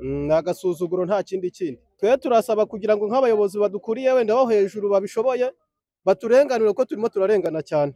ni agasuzuguro nta kindi kindi twe turasaba kugira ngo nk'abayobozi badukuriye wenda bo hejuru babishoboye baturenganire kuko turimo turarengana cyane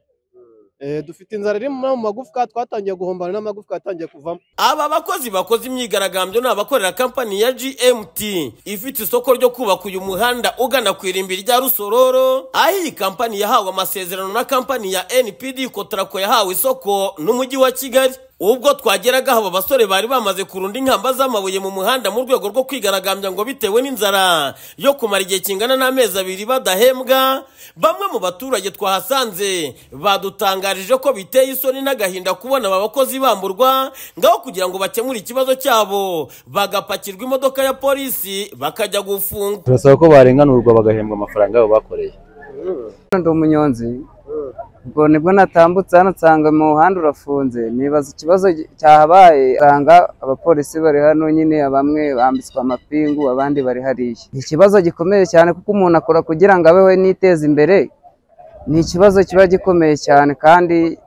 Eh, dufite inzara iri mu magufwa twatangiye guhombana n'amagufwa yatangiye kuvamo Aba bakozi bakoze imyigaragambyo ni abakorera kampani ya GMT ifite isoko ryo kubaka uyu muhanda ugana ku irimbi rya Rusororo aho iyi kampani yahawe amasezerano na kampani ya NPD Kotrako yahawe isoko n'umujyi wa Kigali ubwo twageraga aba basore bari bamaze kurunda inkamba z'amabuye mu muhanda mu rwego rwo kwigaragambya ngo bitewe n'inzara yo kumara igihe kingana n'amezi abiri badahembwa bamwe mu baturage twahasanze badutangarije ko biteye isoni n'agahinda kubona aba bakozi bamburwa ngaho kugira ngo bakemure ikibazo cyabo bagapakirwa imodoka ya polisi bakajya gufungwa turasaba ko barenganurwa bagahembwa amafaranga yabo bakoreye ndi umunyonzi ubwo nibwo natambutse hano nsanga mu muhanda urafunze nibaza ikibazo gi- cyahabaye nsanga abapolisi bari hano nyine bamwe bambitswe amapingu abandi bari hariya ni ikibazo gikomeye cyane kuko umuntu akora kugira ngo abeho niteze imbere ni ikibazo kiba gikomeye cyane kandi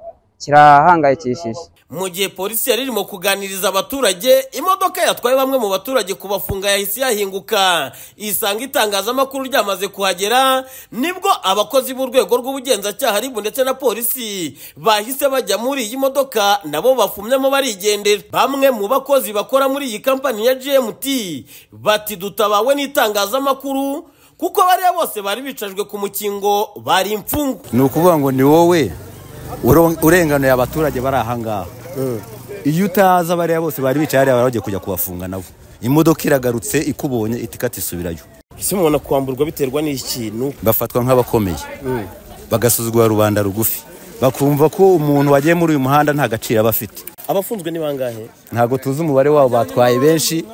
kirahangayikishije mu gihe polisi yari irimo kuganiriza abaturage imodoka yatwaye bamwe mu baturage kubafunga yahise yahinguka isanga itangazamakuru ryamaze kuhagera nibwo abakozi b'urwego rw'ubugenzacyaha ribu ndetse na polisi bahise bajya muri iyi modoka nabo bafumyemo barigendera bamwe mu bakozi bakora muri iyi kampani ya GMT bati dutabawe n'itangazamakuru kuko bariya bose bari bicajwe ku mukingo bari imfungwa ni ukuvuga ngo ni wowe uro- urenganuye abaturage bari aha ngaha iyo utaza bariya bose bari bicaye hariya bari bagiye kujya kubafunga nabo imodoka iragarutse ikubonye itikati isubirayo ese umuntu akwamburwa biterwa n'ikintu bafatwa nk'abakomeye bagasuzugura rubanda rugufi bakumva ko umuntu wagiye muri uyu muhanda nta gaciro aba afite abafunzwe ni bangahe ntabwo tuzi umubare wabo batwaye benshi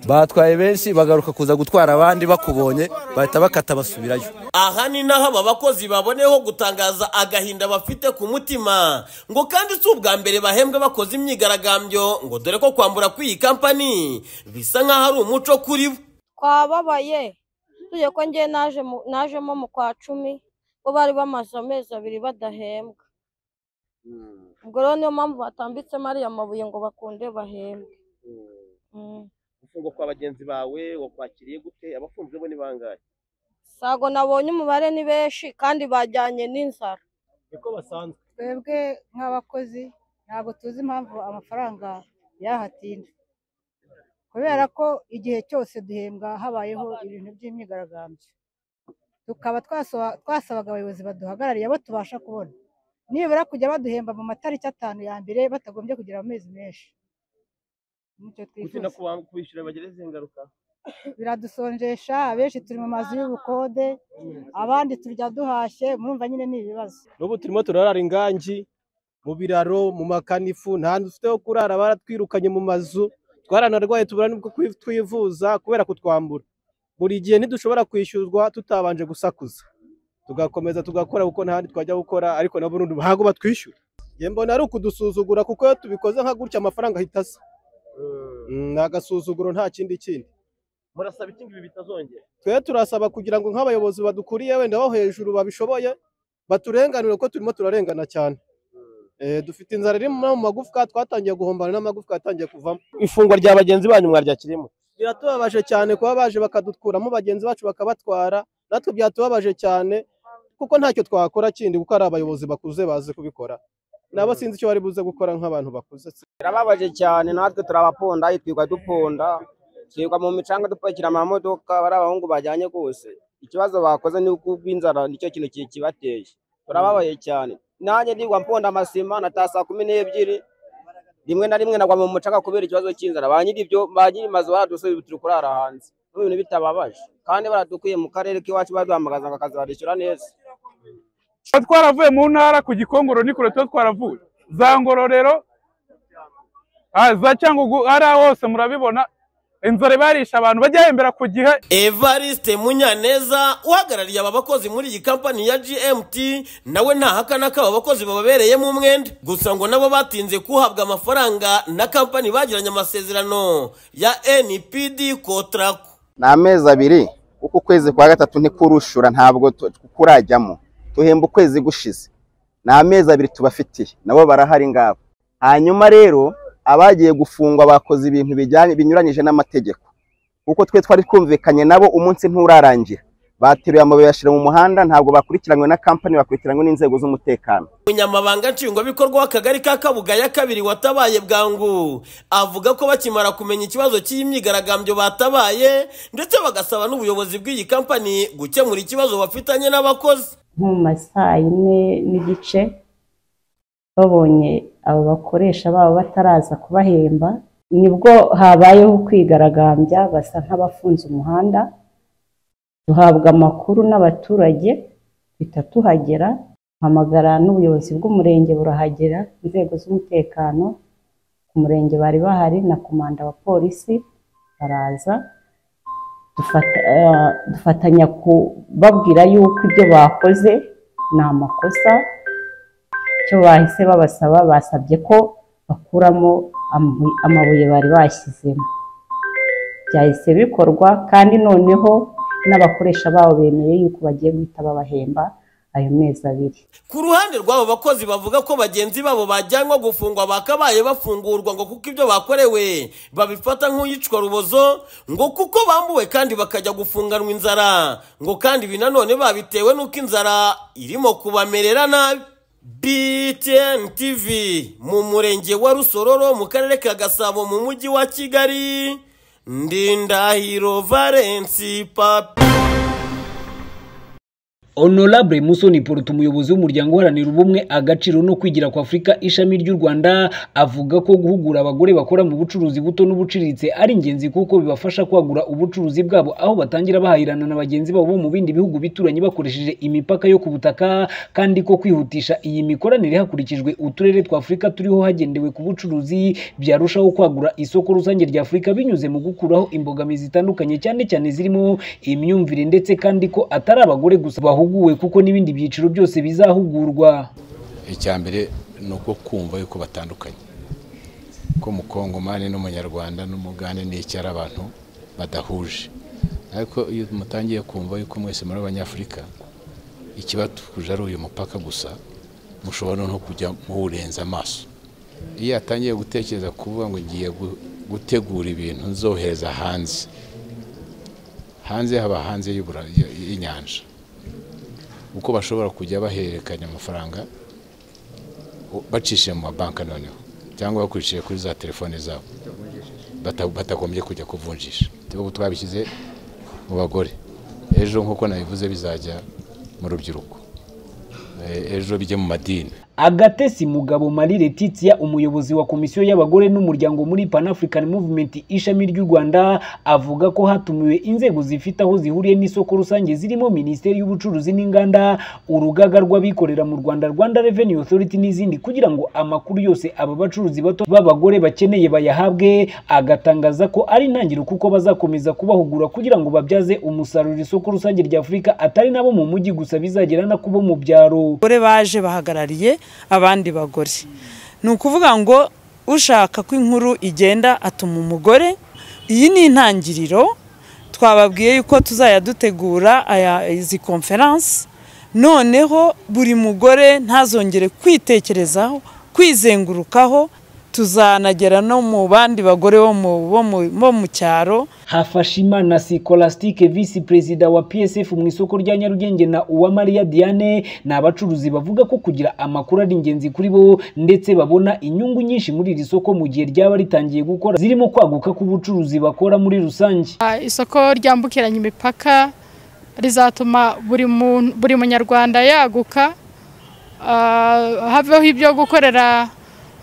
batwaye benshi bagaruka kuza gutwara abandi bakubonye bahita bakata basubirayo aha ni naho aba bakozi baboneyeho gutangaza agahinda bafite ku mutima ngo kandi si ubwa mbere bahembwa bakoze imyigaragambyo ngo dore ko kwambura kw'iyi kampani bisa nk'aho ari umuco kuri bo twababaye tujye ko njye naje mu- najemo mu kwa cumi bo bari bamaze amezi abiri badahembwa ubwo rero niyo mpamvu batambitsemo ariya mabuye ngo bakunde bahembwe Mm. gufungwa kwa bagenzi bawe wakwakiriye gute abafunzwe bo ni bangahe sago nabonye umubare ni benshi kandi bajyanye n'inzara niko basanzwe twebwe nk'abakozi ntabwo tuzi impamvu amafaranga yahatinda kubera ko igihe cyose duhembwa habayeho ibintu by'imyigaragambyo tukaba twasoba- twasabaga abayobozi baduhagarariye abo tubasha kubona nibura kujya baduhemba mu matariki atanu ya mbere batagombye kugira amezi menshi nicyo gutinda twifuza kuba- kubishyura bagereze ingaruka biradusonjesha abenshi turi mu mazu y'ubukode abandi turya duhashye murumva nyine ni ibibazo n'ubu turimo turarara ingangi mu biraro mu makanifu nta hantu dufite ho kurara baratwirukanye mu mazu twaranarwaye tubura nibwo kwi- twivuza kubera kutwambura buri gihe ntidushobora kwishyurwa tutabanje gusakuza tugakomeza tugakora kuko nta handi twajya gukora ariko nabo urundi ntabwo batwishyura njye mbona ari ukudusuzugura kuko iyo tubikoze nka gutya amafaranga ahita asa Mm, ni agasuzuguro nta kindi kindi murasaba iki ibi bitazongera twe turasaba kugira ngo nk'abayobozi badukuriye wenda bo hejuru babishoboye baturenganire kuko turimo turarengana cyane Eh, dufite inzara iri mu magufwa twatangiye guhombana n'amagufwa yatangiye kuvamo ifungwa rya bagenzi banyu mwaryakirimo biratubabaje cyane kuba baje bakadukuramo bagenzi bacu bakabatwara natwe byatubabaje cyane kuko ntacyo twakora kindi kuko ari abayobozi bakuze bazi kubikora nabo sinzi icyo bari buze gukora nk'abantu bakuze birababaje cyane natwe turabakunda twirirwa dupunda twirirwa mu micanga dupakira amamodoka bari abahungu bajyanye rwose ikibazo bakoze ni uko inzara nicyo kintu ki- kibateye turababaye cyane nanjye ndigwa mpunda amasima natasa saa kumi n'ebyiri rimwe na rimwe nagwa mu mucanga kubera ikibazo cy'inzara ba nyiribyo ba nyirimazu baradusubira turi kurara hanze n'ibintu bitababaje kandi baradukuye mu karere k'iwacu baduhamagaza ngo akazi barishyura neza tuba twaravuye mu ntara ku gikongoro ni kure tuba twaravuye za ngororero ah, za cyangugu hariya hose murabibona inzara ibarisha abantu bajya hembera ku gihe Evariste Munyaneza uhagarariye aba bakozi muri iyi kampani ya GMT nawe ntahakana ko aba bakozi bababereyemo umwenda gusa ngo nabo batinze kuhabwa amafaranga na kampani bagiranye amasezerano ya NPD Kotrako ni amezi abiri kuko ukwezi kwa gatatu ntikurushura ntabwo tu- kurajyamo tuhemba ukwezi gushize ni amezi abiri tubafitiye nabo barahari ngabo hanyuma rero abagiye gufungwa bakoze ibintu bijyanye binyuranyije n'amategeko kuko twe twari twumvikanye nabo umunsi nturarangira bateruye amabuye bashyira mu muhanda ntabwo bakurikiranywe na kampani bakurikiranywe n'inzego z'umutekano umunyamabanga nshingwabikorwa w'akagari ka kabuga ya kabiri watabaye bwangu avuga ko bakimara kumenya ikibazo cy'iyi myigaragambyo batabaye ndetse bagasaba n'ubuyobozi bw'iyi kampani gukemura ikibazo bafitanye n'abakozi nko mu ma saa yine n'igice babonye abo bakoresha babo bataraza kubahemba nibwo habayeho kwigaragambya basa nk'abafunze umuhanda duhabwa amakuru n'abaturage duhita tuhagera hamagara n'ubuyobozi bw'umurenge burahagera inzego z'umutekano ku murenge bari bahari na komanda wa polisi baraza dufata- eh, dufatanya kubabwira yuko ibyo bakoze ni amakosa icyo bahise babasaba basabye ko bakuramo amabuye- amabuye bari bashyizemo byahise bikorwa kandi noneho n'abakoresha babo bemeye yuko bagiye guhita babahemba ayo mezi abiri ku ruhande rw'abo bakozi bavuga ko bagenzi babo bajyanwa gufungwa bakabaye bafungurwa ngo kuko ibyo bakorewe babifata nk'uyicwa rubozo ngo kuko bambuwe kandi bakajya gufunganwa inzara ngo kandi ibi nanone babitewe n'uko inzara irimo kubamerera nabi BTN TV mu murenge wa Rusororo mu karere ka Gasabo mu mujyi wa Kigali Ndindahiro Valence Papi honorable musoni poruta umuyobozi w'umuryango uharanira ubumwe agaciro no kwigira kwa afurika ishami ry'u rwanda avuga ko guhugura abagore bakora mu bucuruzi buto n'ubuciriritse ari ingenzi kuko bibafasha kwagura ubucuruzi bwabo aho batangira bahahirana na bagenzi babo bo mu bindi bihugu bituranye bakoresheje imipaka yo ku butaka kandi ko kwihutisha iyi mikoranire hakurikijwe uturere twa afurika turiho hagendewe ku bucuruzi byarushaho kwagura isoko rusange rya afurika binyuze mu gukuraho imbogamizi zitandukanye cyane cyane zirimo imyumvire ndetse kandi ko atari abagore gusa bahuguwe kuko n'ibindi byiciro byose bizahugurwa icya mbere ni uko kumva yuko batandukanye ko umukongomani n'umunyarwanda n'umugande n'icyo ari abantu badahuje ariko iyo mutangiye kumva yuko mwese muri abanyafurika ikibatuje ari uyu mupaka gusa mushobora no kujya muwurenza amaso iyo yatangiye gutekereza kuvuga ngo ngiye gu- gutegura ibintu nzohereza hanze hanze haba hanze y'ubura- y'inyanja uko bashobora kujya bahererekanya amafaranga u- bacishije mu mabanki noneho cyangwa bakurikije kuri za telefone zabo bata- batagombye kujya kuvunjisha ubu twabishyize mu bagore ejo nk'uko nabivuze bizajya mu rubyiruko E- ejo bijye mu madini agatesi mugabo marie letitia umuyobozi wa komisiyo y'abagore n'umuryango muri pan african movement ishami ry'u rwanda avuga ko hatumiwe inzego zifite aho zihuriye n'isoko rusange zirimo minisiteri y'ubucuruzi n'inganda urugaga rw'abikorera mu rwanda rwanda revenue authority n'izindi kugira ngo amakuru yose aba bacuruzi bato b'abagore bakeneye bayahabwe agatangaza ko ari intangiriro kuko bazakomeza kubahugura kugira ngo babyaze umusaruro isoko rusange rya afurika atari nabo mu mujyi gusa bizagera no kubo mu byaro abagore baje bahagarariye abandi bagore ni ukuvuga ngo ushaka ko inkuru igenda atuma umugore iyi ni intangiriro twababwiye yuko tuzajya dutegura aya- izi konferansi noneho buri mugore ntazongere kwitekerezaho kwizengurukaho tuzanagera no mu bandi bagore bo mu- bo mu- bo mu cyaro hafashimana sikolastike visi perezida wa psf mu isoko rya nyarugenge na uwamariya diane ni abacuruzi bavuga ko kugira amakuru ari ingenzi kuri bo ndetse babona inyungu nyinshi muri iri soko mu gihe ryaba ritangiye gukora zirimo kwaguka k'ubucuruzi bakora muri rusange Ah, isoko ryambukiranya imipaka rizatuma buri muntu buri munyarwanda yaguka Ah, haveho ibyo gukorera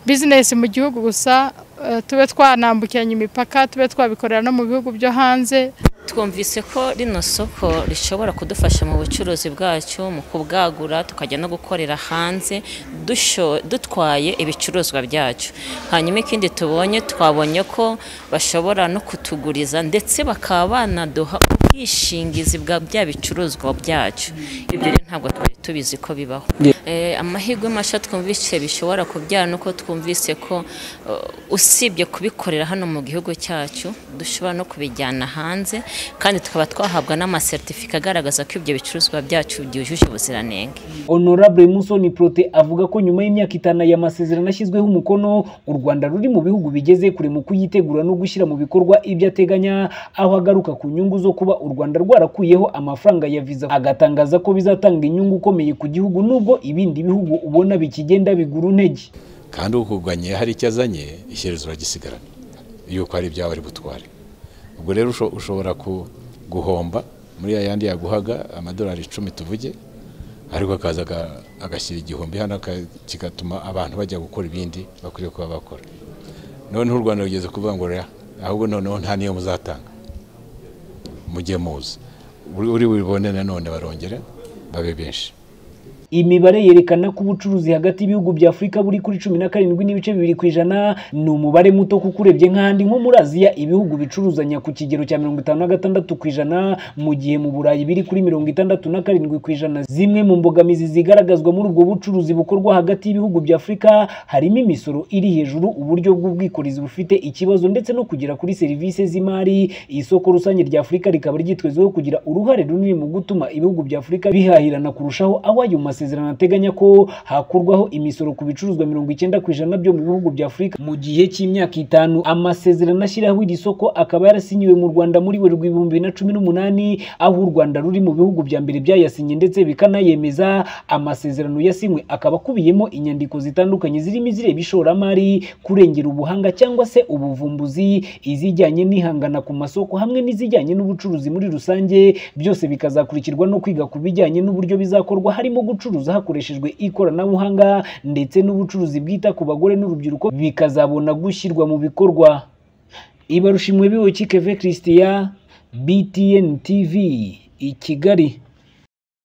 bizinesi mu gihugu gusa eh, tube twanambukiranya imipaka tube twabikorera no mu bihugu byo hanze twumvise ko rino soko rishobora kudufasha mu bucuruzi bwacu mu kubwagura tukajya no gukorera hanze dusho- dutwaye ibicuruzwa byacu hanyuma ikindi tubonye twabonye ko bashobora no kutuguriza ndetse bakaba banaduha ubwi- ubwishingizi bwa bya bicuruzwa byacu ibyo rero ntabwo twari tubizi ko bibaho Eh, amahirwe mashya twumvise bishobora kubyara nuko twumvise ko eh, usibye kubikorera hano mu gihugu cyacu dushobora no kubijyana hanze kandi tukaba twahabwa n'amaseritifika agaragaza ko ibyo bicuruzwa byacu byujuje ubuziranenge honorable musoni prote avuga ko nyuma y'imyaka itanu aya masezerano ashyizweho umukono u rwanda ruri mu bihugu bigeze kure mu kuyitegura no gushyira mu bikorwa ibyo ateganya aho agaruka ku nyungu zo kuba u rwanda rwarakuyeho amafaranga ya viza agatangaza ko bizatanga inyungu ikomeye ku gihugu nubwo ibindi bihugu ubona bikigenda bigura intege kandi ukuganye hari icyo azanye ishyerezo uragisigarana yuko hari ibyawe ari butware ubwo rero usho- ushobora ku- guhomba muri ya yandi yaguhaga amadolari icumi tuvuge ariko akaza aga- agashyira igihumbi hano aka- kigatuma abantu bajya gukora ibindi bakwiriye kuba bakora noneho u rwanda rugeze kuvuga ngo rero ahubwo noneho nta niyo muzatanga mujye muza Uri- uri bubibone nanone barongera babe benshi imibare yerekana ko ubucuruzi hagati y'ibihugu bya afurika buri kuri cumi na karindwi n'ibice bibiri ku ijana ni umubare muto kuko urebye nk'ahandi nko muri aziya ibihugu bicuruzanya ku kigero cya mirongo itanu na gatandatu ku ijana mu gihe mu burayi biri kuri mirongo itandatu na karindwi ku ijana zimwe mu mbogamizi zigaragazwa muri ubwo bucuruzi bukorwa hagati y'ibihugu bya afurika harimo imisoro iri hejuru uburyo bw'ubwikorezi bufite ikibazo ndetse no kugera kuri serivisi z'imari isoko rusange rya afurika rikaba ryitezweho kugira uruhare runini mu gutuma ibihugu bya afurika bihahirana kurushaho aho ayo masezerano ateganya ko hakurwaho imisoro ku bicuruzwa mirongo icyenda ku ijana byo mu bihugu bya afurika mu gihe cy'imyaka itanu amasezerano ashyiraho iri soko akaba yarasinyiwe mu rwanda muri werurwe ibihumbi bibiri na cumi n'umunani aho u rwanda ruri mu bihugu bya mbere byayasinye ndetse bikanayemeza amasezerano yasinywe akaba akubiyemo inyandiko zitandukanye zirimo izireba ishoramari kurengera ubuhanga cyangwa se ubuvumbuzi izijyanye n'ihangana ku masoko hamwe n'izijyanye n'ubucuruzi muri rusange byose bikazakurikirwa no kwiga ku bijyanye n'uburyo bizakorwa harimo gucuruza hakoreshejwe ikoranabuhanga ndetse n'ubucuruzi bwita ku bagore n'urubyiruko bikazabona gushyirwa mu bikorwa ibarushimwe biwe kikeve christian btn tv i kigali